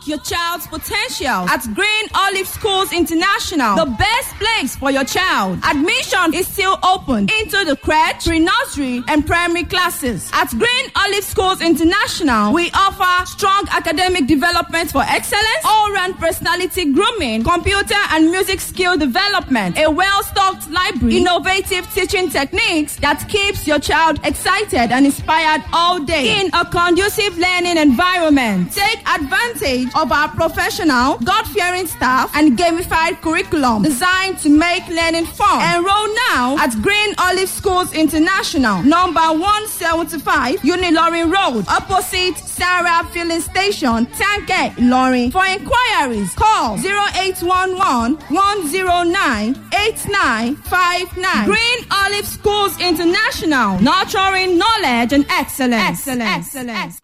your child's potential at Green Olive Schools International, the best place for your child. Admission is still open into the crèche, pre-nursery, and primary classes. At Green Olive Schools International, we offer strong academic development for excellence, all-round personality grooming, computer and music skill development, a well-stocked library, innovative teaching techniques that keeps your child excited and inspired all day in a conducive learning environment. Take advantage of our professional, God-fearing staff and gamified curriculum designed to make learning fun. Enroll now at Green Olive Schools International, number 175, Unilorin Road, opposite Sarah Filling Station, Tanke, Ilorin. For inquiries, call 0811 109 8959. Green Olive Schools International, nurturing knowledge and excellence. Excellence. Excellence.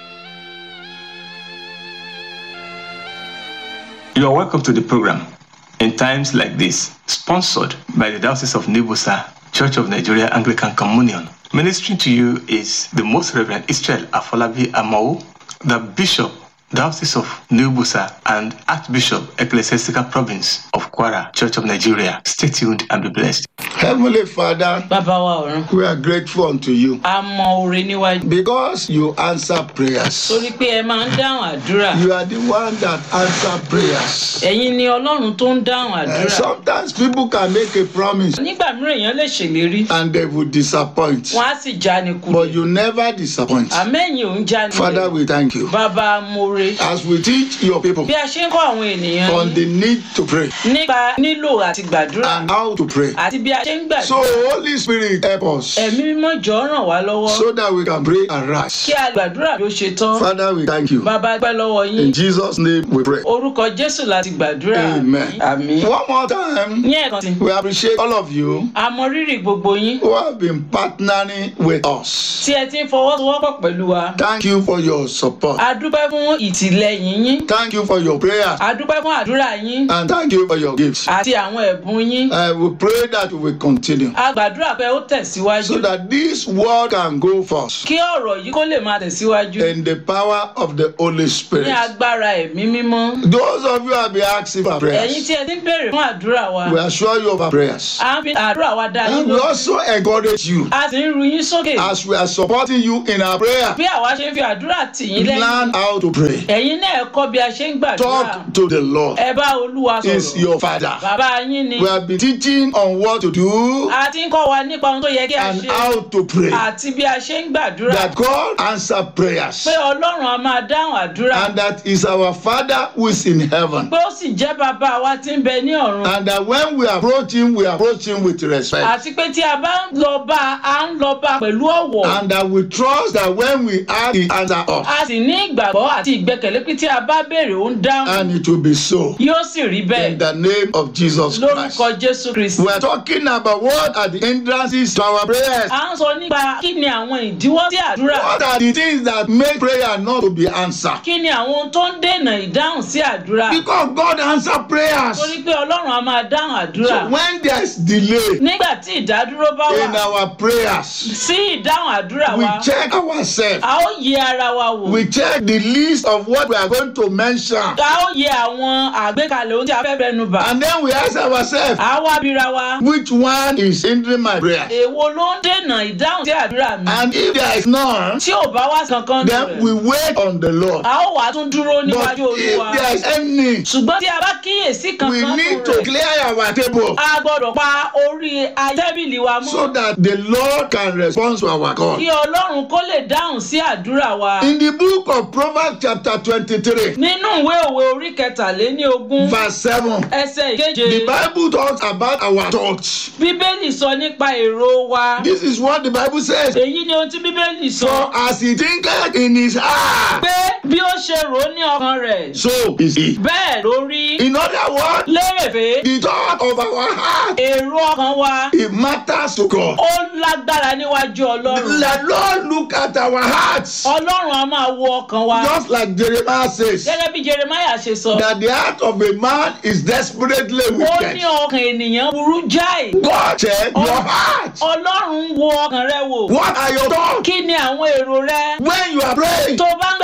You are welcome to the program in times like this, sponsored by the Diocese of Nibusa, Church of Nigeria Anglican Communion. Ministering to you is the Most Reverend Israel Afolabi Amau, the Bishop, Diocese of Nibusa, and Archbishop, Ecclesiastical Province of Kwara, Church of Nigeria. Stay tuned and be blessed. Heavenly Father, bàbá wa ọ̀run we are grateful unto you a mọ oore níwájú because you answer prayers. torí pé ẹ máa ń dáhùn àdúrà You are the one that answer prayers. ẹ̀yin ni ọlọ́run tó ń dáhùn And àdúrà sometimes people can make a promise nígbà mìíràn èèyàn lè ṣèlérí and they will disappoint. wọn á sì já ni But kulẹ̀ you never disappoint. àmẹ́yìn ò ń já ni Father, we thank you. bàbá more As we teach your people bí a ṣe ń kọ́ àwọn ènìyàn on yín the need to pray nípa nílò àti gbàdúrà and how to pray. àti bí a ṣe ń So, gbàdúrà Holy Spirit, help us ẹ̀mí mímọ́ jọ ràn wá lọ́wọ́ so that we can pray and kí rise. a gbàdúrà bí ó ṣe tán Father, we thank you. bàbá gbẹ́ lọ́wọ́ yín In Jesus' name we pray. orúkọ jésù láti gbàdúrà Amen. àmín One more time, ní ẹ̀kan sí we appreciate all of you a mọ rírì gbogbo yín who have been partnering with us. tí ẹ ti ń fọwọ́sowọ́pọ̀ pẹ̀lú wa Thank you for your support. a dúpẹ́ fún ìtìlẹ́yìn yín Thank you for your prayers. a dúpẹ́ fún àdúrà yín And thank you for your gifts. àti àwọn ẹ̀bùn yín Uh, we pray that we will continue a gbàdúrà pé ó tẹ̀síwájú so that this word can go forth kí ọ̀rọ̀ yìí kó lè máa tẹ̀síwájú in the power of the Holy ní Spirit. agbára ẹ̀mí mímọ́ Those of you who have been asking for ẹ̀yin prayers, tí ẹ ti ń béèrè fún àdúrà wa we assure you of our prayers. à ń fi àdúrà wa dá yín And we lójú also encourage you a sì ń ru yín sókè as we are supporting you in our prayer. bí àwa ṣe ń fi àdúrà tì yín lẹ́yìn Learn how to pray. ẹ̀yin náà ẹ kọ́ bí a ṣe ń gbàdúrà Talk to the Lord. ẹ bá olúwa Is sọ̀rọ̀ your Father. bàbá yín ni We have been teaching on what to do a ti ń kọ́ wa nípa ohun tó yẹ kí a and ṣe how to pray. àti bí a ṣe ń gbàdúrà That God answer prayers. pé ọlọ́run a máa dáhùn àdúrà And that is our Father who is in heaven. pé ó sì jẹ́ bàbá wa tí ń bẹ ní ọ̀run And that when we approach him, we approach him with respect. àti pé tí a bá ń lọ bá a ń lọ bá pẹ̀lú ọ̀wọ̀ And that we trust that when we ask, he answer us. a sì ní ìgbàgbọ́ àti ìgbẹ́kẹ̀lé pé tí a bá béèrè ó ń dáhùn And it will be so. yóò sì rí In bẹ́ẹ̀ the name of Jesus Christ. lórúkọ jésù kristi. We are talking about what are the hindrances to our prayers. à ń sọ nípa kí ni àwọn ìdíwọ́ sí àdúrà What are the things that make prayer not to be answered? kí ni àwọn ohun tó ń dènà ìdáhùn sí àdúrà Because God answer prayers. torí pé ọlọ́run a máa dáhùn àdúrà So when there is delay nígbà tí ìdádúró bá in wà our prayers, sí ìdáhùn àdúrà we wa check ourselves. a ó yẹ ara wa wò We check the list of what we are going to mention. a ó yẹ àwọn àgbékalẹ̀ ohun tí a fẹ́ bẹnu bà And then we ask ourselves, a wá bíra wa which one is hindering my prayer? èwo ló ń dènà ìdáhùn sí àdúrà mi And if there is none, tí ò bá wá kankan nù then rẹ̀ we wait on the Lord. a ó wà tún dúró But níwájú olúwa if there is any, ṣùgbọ́n tí a bá kíyèsí we kankan nù need to rẹ̀ clear our table a gbọ́dọ̀ pa orí tẹ́bìlì wa mọ́ so that the Lord can respond to our call. kí ọlọ́run kó lè dáhùn sí àdúrà wa. In the book of Proverbs, chapter 23, nínú ìwé òwe orí kẹtàléní ogún verse 7, ẹsẹ̀ ìkeje the Bible talks about our thoughts. bíbélì sọ nípa èrò wa. This is what the Bible says. èyí ni ohun tí bíbélì For sọ as he thinketh in his heart, pé bí ó ṣe rò ó ní ọkàn rẹ̀ so is he. bẹ́ẹ̀ ló rí In other words, lérèfé the thought of our heart, èrò ọkàn wa it matters to God. ó lágbára níwájú ọlọ́run. The Lord look at our hearts, ọlọ́run a máa wo ọkàn wa. just like Jeremiah says, gẹ́gẹ́ bí jeremiah ṣe sọ that the heart of a man is desperately ó wicked. ní ọkàn ènìyàn burú jáì. God check your heart. ọlọ́run wo ọkàn rẹ wò. What are your thoughts? kí ni àwọn èrò rẹ When you are praying, tó bá ń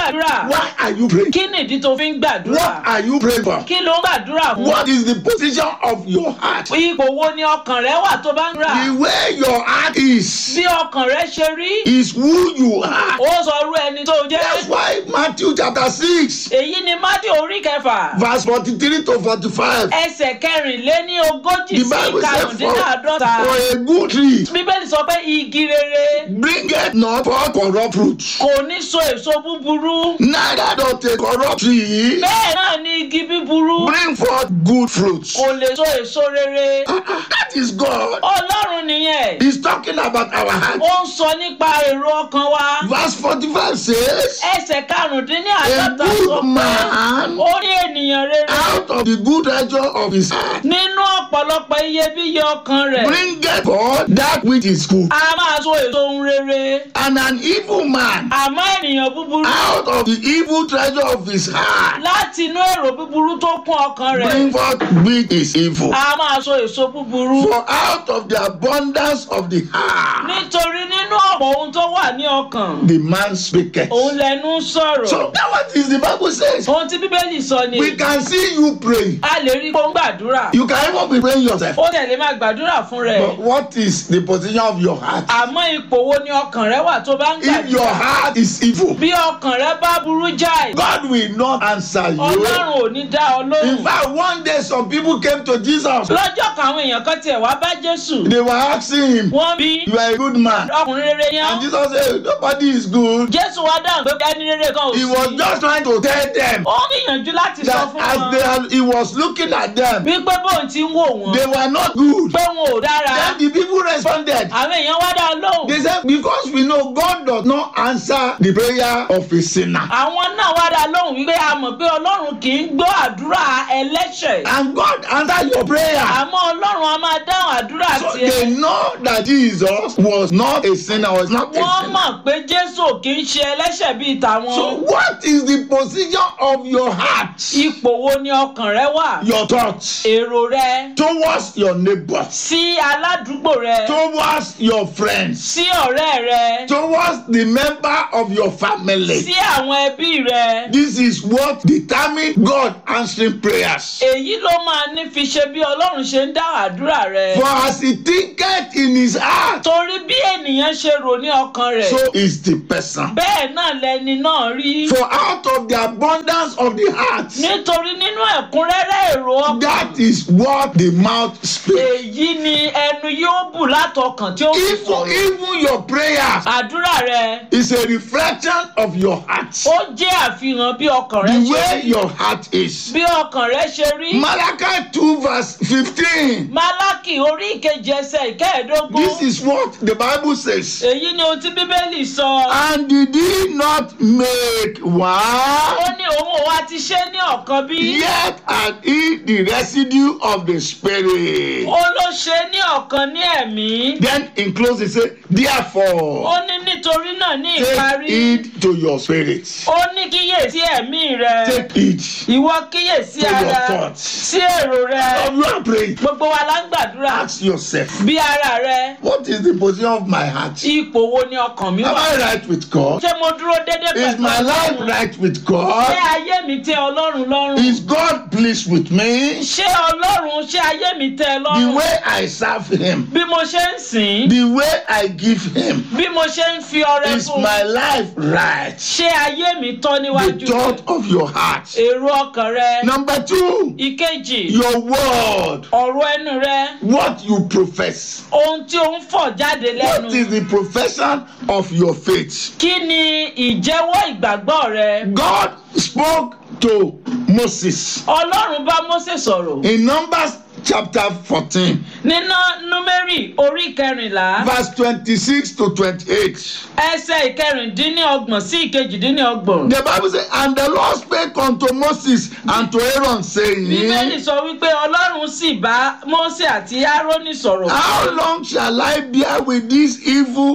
gbàdúrà Why are you praying? kí nìdí tó fi ń gbàdúrà What are you praying for? kí ló ń gbàdúrà fún What is the position of your heart? ipò wo ni ọkàn rẹ wà tó bá ń gbà The way your heart is bí ọkàn rẹ ṣe rí is who you are. ó sọ irú ẹni tó That's jẹ́ why Matthew chapter 6, èyí ni mádì orí kẹfà verse 43 to 45. ẹsẹ̀ kẹrìnléní ogójì The sí Bible says for, karùndínláàdọ́ta for a good tree bíbélì sọ pé igi rere bringeth not forth corrupt fruit, kò ní so èso búburú neither doth a corrupt tree bẹ́ẹ̀ náà ni igi búburú bring forth good fruit. kò lè so èso rere That is God. ọlọ́run nìyẹn He's talking about our heart. ó ń sọ nípa èrò ọkàn wa Verse 45 says, ẹsẹ̀ karùndínní A àádọ́ta sọ good pé man ó ní ènìyàn rere out of the good treasure of his heart nínú ọ̀pọ̀lọpọ̀ iyebíye ọkàn rẹ̀ bringeth forth that which is good. a máa so èso ohun rere And an evil man àmọ́ ènìyàn búburú out of the evil treasure of his heart láti inú èrò búburú tó kún ọkàn rẹ̀ bring forth which is evil. a máa so èso búburú For out of the abundance of the heart nítorí nínú ọ̀pọ̀ ohun tó wà ní ọkàn the man speaketh. òun lẹnu ń sọ̀rọ̀ So that what is the Bible says. ohun tí bíbélì sọ ni We can see you pray. a lè rí kó ń gbàdúrà You can even be praying yourself. ó tẹ̀lé máa gbàdúrà fún rẹ̀ But what is the position of your heart? àmọ́ ipò wo ni ọkàn rẹ wà tó bá ń If your gbàdúrà heart is evil, bí ọkàn rẹ bá burú jáì God will not answer you. ọlọ́run ò ní dá ọ In lóhùn fact, one day some people came to Jesus. lọ́jọ́ kan àwọn èèyàn kan tiẹ̀ wá bá jésù They were asking him, wọ́n bí You are a good man. ọkùnrin rere And yẹn Jesus said, Nobody is good. jésù wá dáhùn pé ẹni rere kan ò He was sí just trying to tell them ó gbìyànjú láti sọ that fún as they wọn are, he was looking at them, wípé bóun ti ń wò wọ́n they were not good. pé wọn ò dára Then the people responded. àwọn èèyàn wá dá ọ lóhùn They said, Because we know God does not answer the prayer of a sinner. àwọn náà wá dá lóhùn wípé a mọ̀ pé ọlọ́run kì í gbọ́ àdúrà ẹlẹ́ṣẹ̀ And God answered your prayer. àmọ́ ọlọ́run a máa dáhùn àdúrà So tiẹ̀ they know that Jesus was not a sinner, was not a wọ́n sinner. mọ̀ pé jésù ò kì í ṣe ẹlẹ́ṣẹ̀ bíi tàwọn So what is the position of your heart? ipò wo ni ọkàn rẹ wà Your thoughts èrò rẹ towards your neighbors, sí aládùúgbò rẹ towards your friends, sí ọ̀rẹ́ rẹ towards the member of your family. sí àwọn ẹbí rẹ This is what determines God answering prayers. èyí ló máa ní fi ṣe bí ọlọ́run ṣe ń dá àdúrà rẹ For as he thinketh in his heart, torí bí ènìyàn ṣe rò ní ọkàn rẹ̀ so is the person. bẹ́ẹ̀ náà lẹni náà rí For out of the abundance of the heart, nítorí nínú ẹ̀kúnrẹ́rẹ́ èrò ọkàn that is what the mouth speaks. èyí ni ẹnu yóò bù látọkàn tí ó fi Even, sọ̀rọ̀ even your prayers àdúrà rẹ is a reflection of your heart. ó jẹ́ àfihàn bí ọkàn rẹ The ṣe way rí your heart is. bí ọkàn rẹ ṣe rí Malachi 2 verse 15. málákì orí ìkejì ẹsẹ̀ ìkẹẹ̀ẹ́dógún This is what the Bible says. èyí ni ohun tí bíbélì sọ And did he not make ó one? ní òun ò wá ti ṣe ní ọ̀kan bí Yet had he the residue of the Spirit. ó ló ṣe ní ọ̀kan ní ẹ̀mí Then in close it says, ó Therefore, ní nítorí náà ní take ìparí heed to your spirit. ó ní kíyèsí ẹ̀mí rẹ Take heed ìwọ kíyèsí to your ara thoughts. sí èrò rẹ Of you are praying. gbogbo wa la ń gbàdúrà Ask yourself, bí ara rẹ what is the position of my heart? ipò wo ni ọkàn mi Am wà I right with God? ṣé mo dúró déédéé Is pẹ̀lú my life ọlọ́run right with ṣé God? ayé mi tẹ́ ọlọ́run lọ́rùn Is God pleased with me? ṣé ọlọ́run ṣé ayé mi tẹ́ ẹ The lọ́rùn way I serve Him, bí mo ṣe ń sìn the way I give Him, bí mo ṣe ń fi ọrẹ is fún my life right? ṣé ayé mi tọ́ The níwájú thought rẹ of your heart. èrò ọkàn rẹ Number two, ìkejì your word, ọ̀rọ̀ ẹnu rẹ what you profess. ohun tí ó ń fọ̀ jáde lẹ́nu What is the profession of your faith? kí ni ìjẹ́wọ́ ìgbàgbọ́ rẹ God spoke to Moses ọlọ́run bá mósè sọ̀rọ̀ in Numbers chapter 14, nínú númérì orí kẹrìnlá verse 26 to 28. ẹsẹ̀ ìkẹrìndínlọ́gbọ̀n sí ìkejìdínlọ́gbọ̀n. The Bible says, And the Lord spake unto Moses and to Aaron, bíbélì saying, sọ wípé ọlọ́run sì bá mósè àti árónì sọ̀rọ̀ How long shall I bear with this evil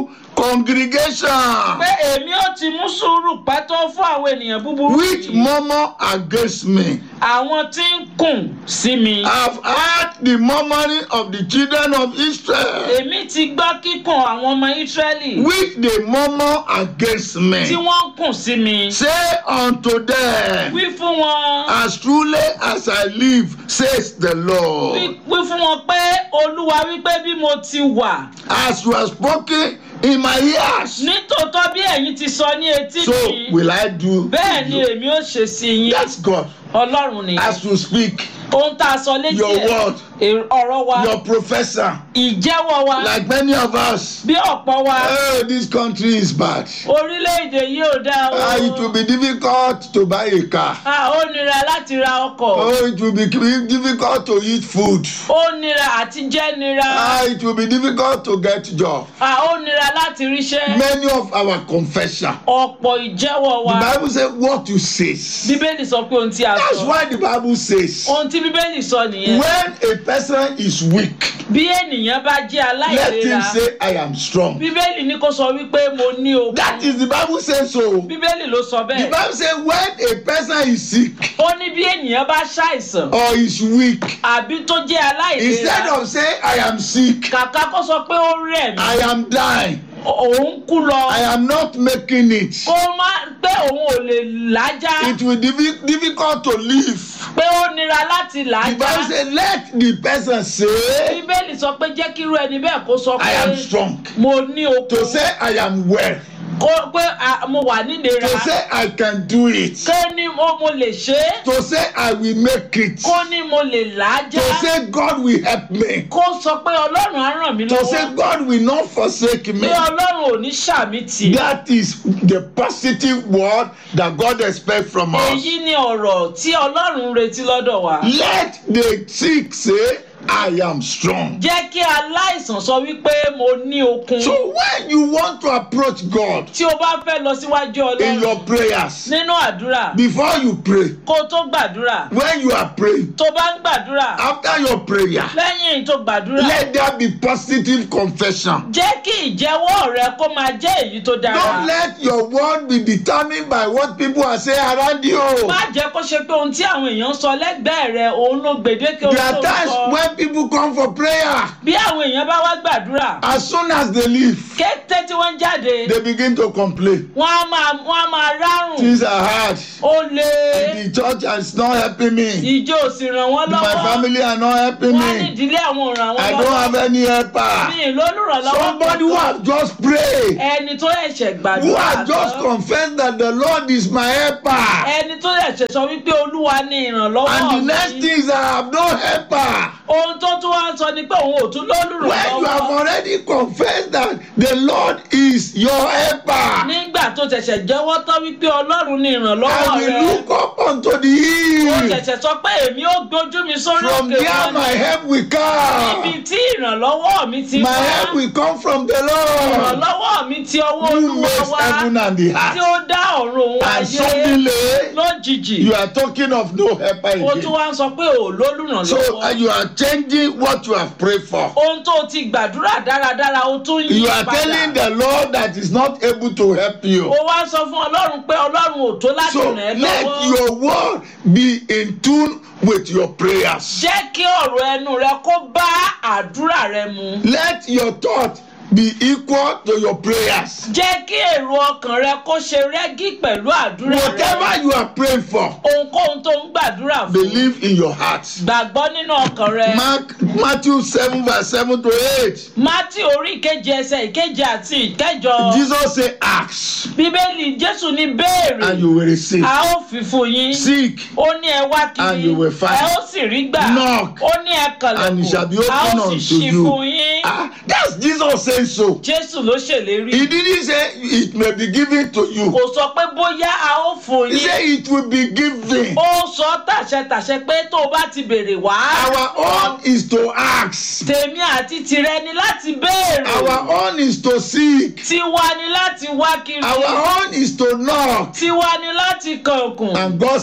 congregation pé èmi ó ti mú sùúrù pẹ́ tó fún àwọn ènìyàn búburú which yìí. murmur against me. àwọn tí ń kùn sí mi. I've heard the murmuring of the children of Israel, èmi ti gbọ́ kíkùn àwọn ọmọ ísírẹ́lì which they murmur against tí me. wọ́n ń kùn sí mi. Say unto them, wí fún wọn. As truly as I live, says the wí Lord, wí fún wọn pé olúwa wípé bí mo ti wà as you have spoken in my ears, nítòótọ́ bí ẹ̀yin ti sọ ní etí so mi will I do. bẹ́ẹ̀ to ni you. èmi ó ṣe sí yín That's God. ọlọ́run ni As you speak, ohun tá a sọ létí Your ẹ̀ word. èrò- ọ̀rọ̀ wa your professor, ìjẹ́wọ́ wa like many of us, bí ọ̀pọ̀ wa oh, this country is bad. orílẹ̀-èdè yìí ò dá o Ah, it will be difficult to buy a car. Ah, ó nira láti ra ọkọ̀ Oh, it will be difficult to eat food. ó nira àti jẹ́ nira Ah, it will be difficult to get job. Ah, ó nira láti ríṣẹ́ Many of our confession. ọ̀pọ̀ ìjẹ́wọ́ wa The Bible says what you says. bíbélì sọ pé ohun tí a That's sọ why the Bible says ohun tí bíbélì sọ nìyẹn when a person is weak, bí ènìyàn bá jẹ́ let him aláìlera say, I am strong. bíbélì ní kó sọ wípé mo ní okun That is the Bible says so. bíbélì ló sọ The bẹ́ẹ̀ Bible says when a person is sick ó ní bí ènìyàn bá ṣàìsàn or is weak, àbí tó jẹ́ instead aláìlera of saying, I am sick, kàkà kó sọ pé ó rẹ̀ mí I am dying, òun kú lọ I am not making it, kó má pé òun ò lè lájá it will be diffi- difficult to live. pé ó nira láti The lájá Bible says, let the person say, bíbélì sọ pé jẹ́ kí irú ẹni bẹ́ẹ̀ kó sọ I pé am strong. mo ní okun To say, I am well. kó pé ah, mo wà nílera To say, I can do it. kó ní mo mo lè ṣe é To say, I will make it. kó ní mo lè lájá To say, God will help me. kó sọ pé ọlọ́run á ràn mí To say, lọ́wọ́ God will not forsake me. pé ọlọ́run ò ní ṣàmì tì That is the positive word that God expects from us. èyí ni ọ̀rọ̀ tí ọlọ́run ń retí lọ́dọ̀ wa Let the sick say, I am strong. jẹ́ kí aláìsàn sọ wípé mo ní okun So when you want to approach God tí o bá fẹ́ lọ síwájú in your ọlọ́run prayers, nínú àdúrà before you pray, kó o tó gbàdúrà when you are praying, tó bá ń gbàdúrà after your prayer, lẹ́yìn tó gbàdúrà let there be positive confession. jẹ́ kí ìjẹ́wọ́ rẹ kó máa jẹ́ èyí tó dára Don't let your word be determined by what people are saying around you. má jẹ́ kó ṣe pé ohun tí àwọn èèyàn ń sọ lẹ́gbẹ̀ẹ́ rẹ òun ló gbèdéke ohun There are tó ń times sọ when people come for prayer, bí àwọn èèyàn bá wá gbàdúrà as soon as they leave, kété tí wọ́n jáde they begin to complain. wọ́n á máa wọ́n á máa rárùn Things are hard. ó lé The church is not helping me. ìjọ ò sì ràn wọ́n My lọ́wọ́ family are not helping wọ́n ní me. ìdílé àwọn ò ràn I wọ́n don't lọ́wọ́ have any helper. mi ì lólùrànlọ́wọ́ Somebody who have just prayed, ẹni tó ẹ̀ṣẹ̀ who gbàdúrà have just tán, confessed that the Lord is my helper. ẹni tó ẹ̀ṣẹ̀ sọ wípé olúwa ní ìrànlọ́wọ́ And the mi. next thing is I have no helper. ohun tó tún wá ń sọ ni pé òun ò tún When you have lólùrànlọ́wọ́ already confessed that the Lord is your helper, nígbà tó ṣẹ̀ṣẹ̀ jẹ́wọ́ tán wípé ọlọ́run ní I ìrànlọ́wọ́ will rẹ look up unto the ó hill. ṣẹ̀ṣẹ̀ sọ pé èmi ó gbójú mi sórí From òkè there wọn my help will níbi come. tí ìrànlọ́wọ́ mi ti My wá help will come from the Lord. ìrànlọ́wọ́ mi ti ọwọ́ Who olúwa makes wá heaven and the tí earth. ó dá ọ̀run òun And ayé suddenly lójijì you are talking of no helper ó tún again. wá ń sọ pé ò lólùrànlọ́wọ́ So uh, you are changing what you have prayed for. ohun tó ti gbàdúrà dáradára ó tún yí You are telling padà the Lord that is not able to help you. ó wá sọ fún ọlọ́run pé ọlọ́run ò tó láti So ràn ẹ́ let lọ́wọ́ your word be in tune with your prayers. jẹ́ kí ọ̀rọ̀ ẹnu rẹ kó bá àdúrà rẹ mu Let your thought be equal to your prayers. jẹ́ kí èrò ọkàn rẹ kó ṣe rẹ́gí pẹ̀lú àdúrà rẹ Whatever you are praying for, ohunkóhun tó ń gbàdúrà fún believe in your heart. gbàgbọ́ nínú ọkàn rẹ Mark Matthew 7 verse 7 to 8. mátì orí ìkeje ẹsẹ̀ ìkeje àti ìkẹjọ Jesus said, Ask bíbélì jésù ní béèrè and you will receive. a ó fi fún yín Seek ó ní ẹ wá And kiri you will find. ẹ ó sì rí gbà Knock. ó ní ẹ and it shall be kànlẹ̀kùn a opened ó unto sì ṣí you. fún yín Ah, that's Jesus saying so. jésù ló ṣèlérí He didn't say it may be given to you. kò sọ pé bóyá a ó fún He yín said it will be given. ó sọ tàṣẹtàṣẹ pé tó o bá ti béèrè wá Our own is to ask. tèmi àti tìrẹ ni láti béèrè Our own is to seek. tiwa ni láti wá kiri Our own is to knock. tiwa ni láti kànkùn And God said He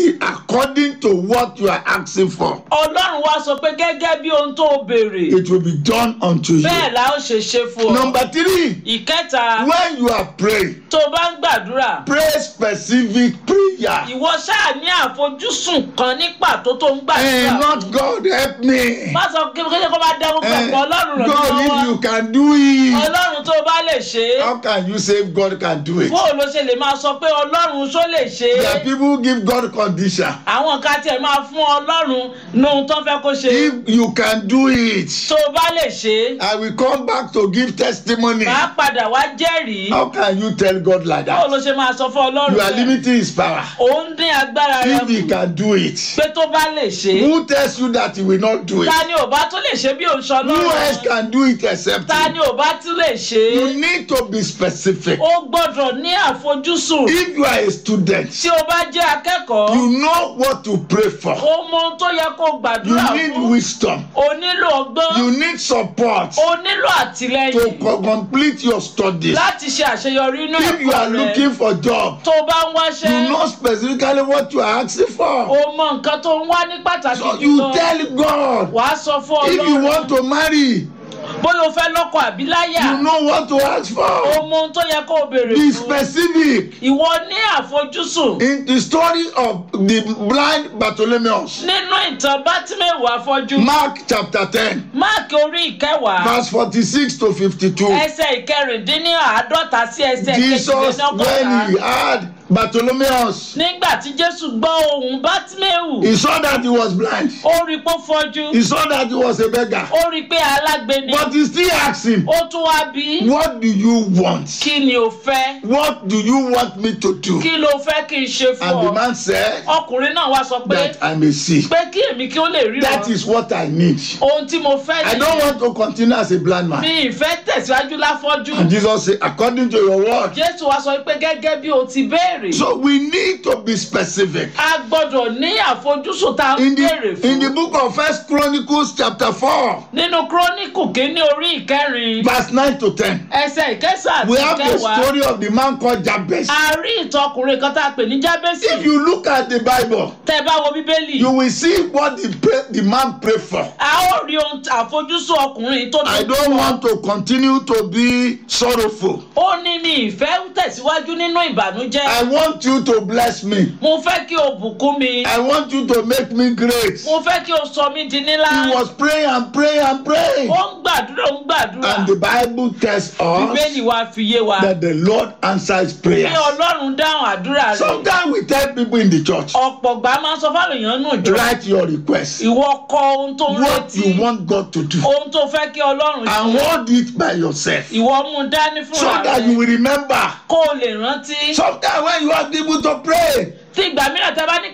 be according to what you are asking for. ọlọ́run wá sọ pé gẹ́gẹ́ bí ohun tó o béèrè It will be done unto you. bẹ́ẹ̀ la ó ṣe ṣe fún ọ. Number three, ìkẹta when you are praying, tó o bá ń gbàdúrà pray specific prayer. ìwọ ṣáà ní àfojúsùn kan ní pàtó tó ń Eh, gbàdúrà. not God help me. má sọ kí kéde kó bá dá gbogbo Eh, ẹ̀kọ́ ọlọ́run rẹ̀ God, if lọ́wọ́ you can do it, ọlọ́run tó bá lè ṣe é how can you say God can do it? bó o ló ṣe lè máa sọ pé ọlọ́run ṣó lè ṣe There are é people who give God condition. àwọn kan tiẹ̀ máa fún ọlọ́run ní ohun tó fẹ́ kó ṣe If you can do it, tó o bá lè ṣe é I will come back to give testimony. máa padà wá jẹ́rìí How can you tell God like bó o ló that? ṣe máa sọ fún ọlọ́run You are bẹ́ẹ̀? limiting his power. òun dín agbára rẹ If he kù can do it, pé tó bá lè ṣe é who tells you that he will not do it? ta ni ò bá tún lè ṣe bí òun ṣọ Who else lọ́rùn can do it except ta him? ni ò bá tún lè ṣe You é need to be specific. ó gbọ́dọ̀ ní àfojúsùn If you are a student, tí o bá jẹ́ akẹ́kọ̀ọ́ you know what to pray for. o mọ ohun tó yẹ kó You gbàdúrà need fún wisdom. o nílò ọgbọ́n You need support o nílò to àtìlẹyìn co- complete your studies. láti ṣe àṣeyọrí inú If you are ẹ̀kọ́ rẹ looking for job, tó o bá ń wáṣẹ́ you know specifically what you are asking for. o mọ nǹkan tó ń wá ní pàtàkì So you jùlọ tell God. wàá sọ fún If you ọlọ́run want to marry, bóyá o fẹ́ lọ́kọ àbí láyà you know what to ask o for. mọ ohun tó yẹ kó o béèrè Be fún specific. ìwọ ní àfojúsùn In the story of the blind Bartholomeus, nínú ìtàn bátímẹ̀wò afọ́jú Mark chapter 10, máàkì orí ìkẹwàá verse 46 to 52. ẹsẹ̀ ìkẹrìndínláàádọ́ta sí ẹsẹ̀ Jesus, when kejìlélọ́gọ́ta he heard Bartholomeus, nígbà tí jésù gbọ́ ohùn bátímẹ̀wù he saw that he was blind. ó rí i pé ó fọ́jú He saw that he was a beggar. ó rí i pé alágbe ni But he still asked him, ó tún wá bí i, What do you want? kí ni o fẹ́ What do you want me to do? kí ló fẹ́ kí n ṣe fún And the ọ man said, ọkùnrin náà wá sọ pé That I may see. pé kí èmi kí ó lè rí That ọ is what I need. ohun tí mo fẹ́ I don't want to continue as a blind man. mi ìfẹ́ tẹ̀síwájú láfọ́jú And Jesus said, According to your word. jésù wá sọ pé gẹ́gẹ́ bí o ti béèrè So we need to be specific. a gbọ́dọ̀ ní àfojúsùn tá a In béèrè the in the fún book of First Chronicles chapter 4, nínú kúrónìkù kínní orí ìkẹrin verse 9 to 10, ẹsẹ̀ ìkẹsàn we àti have the ìkẹwàá story of the man called Jabez. a rí ìtọkùnrin kan tá a pè ní jábẹ́sì If you look at the Bible, tẹ́ ẹ bá wo bíbélì you will see what the pray, the man prayed for. a ó rí ohun àfojúsùn ọkùnrin tó I dojú don't kọ. want to continue to be sorrowful. ó ní mi ìfẹ́ tẹ̀síwájú nínú ìbànújẹ́ I want you to bless me. mo fẹ́ kí o bùkún mi I want you to make me great. mo fẹ́ kí o sọ mí di nílá He was praying and praying and praying. ó ń gbàdúrà ó ń gbàdúrà And the Bible tells bíbélì us wa fi yé wa that the Lord answers pé prayers. ọlọ́run dáhùn àdúrà rẹ̀ Sometimes we tell people in the church, ọ̀pọ̀ gbà máa ń sọ fáwọn èèyàn nù jọ write your request, ìwọ kọ ohun tó ń what retí you want God to do, ohun tó fẹ́ kí ọlọ́run and ṣe hold it by yourself ìwọ mú un dání so fúnra that you rẹ̀ will remember. kó o lè rántí Sometimes when you are able to pray, tí ìgbà mìíràn tá a bá ní